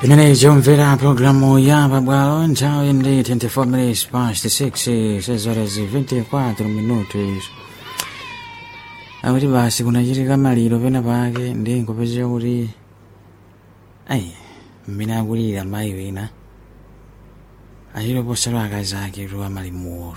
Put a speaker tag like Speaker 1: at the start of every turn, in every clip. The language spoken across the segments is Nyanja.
Speaker 1: Pimene chomvera programu ya pabwalo nthawi ndi 24 minutes past 6 sezores 24 minutos akuti basi kunachitika maliro pena pake ndi nkupezeka kuti ayi mmene akulira mayi wina achiloposalo akazi ake kuti amali muwolo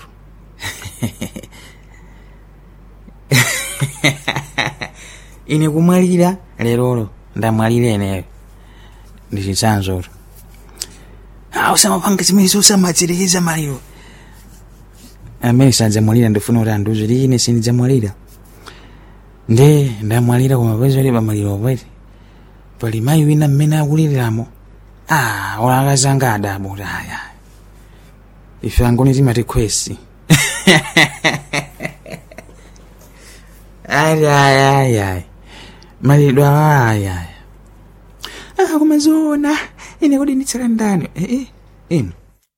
Speaker 1: ine kumwalira lerolo ndamwalira eneyo ndi chitsanzolo ah usamapanga zimene usamadzirekeza maliro amene sadzamwalira ndifuna kuti andiuze kuti ine sindidzamwalira nde ndamwalira koma peza kuti pamaliro pati pali mayi wina mmene akuliramo ah olakazanga adabo kuti aya ife angoni timati khwesi ayayayayi malidwe ayaya ah koma zoona ine kodi nditsala ndani eh, eh, inu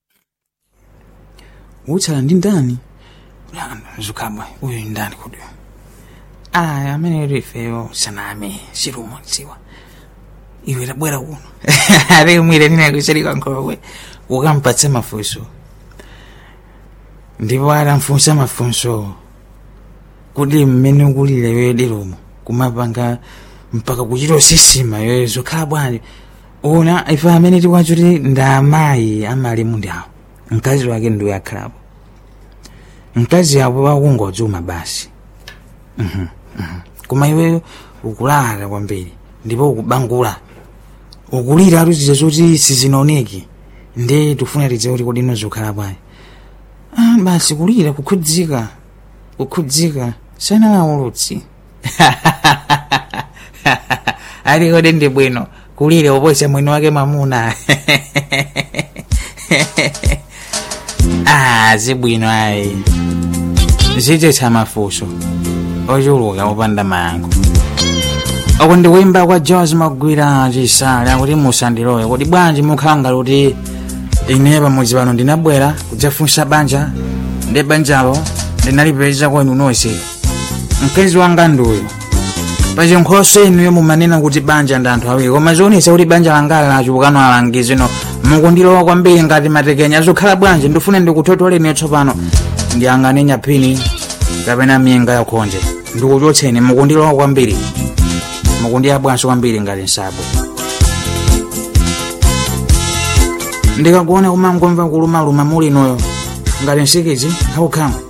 Speaker 1: utsala ndi ndani zukabwa uyu ndani kodi aya amene kuti ifeyo saname sirumodziwa iwe tabwera kuno ari umwire nina kusalika nkokwe ukampatse mafunso ndipo atamfunsa mafunso kuti mmene ukulira yoyo diromo kumapanga mpaka kuchita sisima yoyo zokhala bwanji una ife amene tikwacho kuti ndi amayi amali mundawo mkazi wake ndiwe akhalapo mkazi apo wakungodzuma basi Mhm, mhm. koma iweyo ukulala kwambiri ndipo ukubangula ukulira atuziza zoti sizinaoneki ndi tufuna tidziwe kuti kodi nozikhala bwanji ah, basi kulira kukhudzika kukhudzika sanawulutsi ali kodi ndi bwino kulira uposa mwini wake mamuna ah zibwino ayi zitetsa mafunso ochuluka opanda mayankho uku ndi kuimba kwa george magwira chisale akuti musandilowe kuti bwanji mukhanga kuti ine pamudzi pano ndinabwera kudzafunsa banja ndi banjalo ndinalipeza kwenu nonse mkazi wanga nduyo pachinkhoso inuyo mumanena kuti banja ndi anthu awiri koma zionetsa kuti banja langa lachipukano alangizi no mukundilowa kwambiri ngati matekenya zokhala bwanji ndifune ndikuthotoleni tsopano ndiyang'ane nyaphini kapena minga yakhonje ndikuchotseni mukundilowa kwambiri mukundiyabwanso kwambiri ngati nsabwe ndikakuona kumangomva kulumaluma mulinoyo ngati nsikizi haukhamu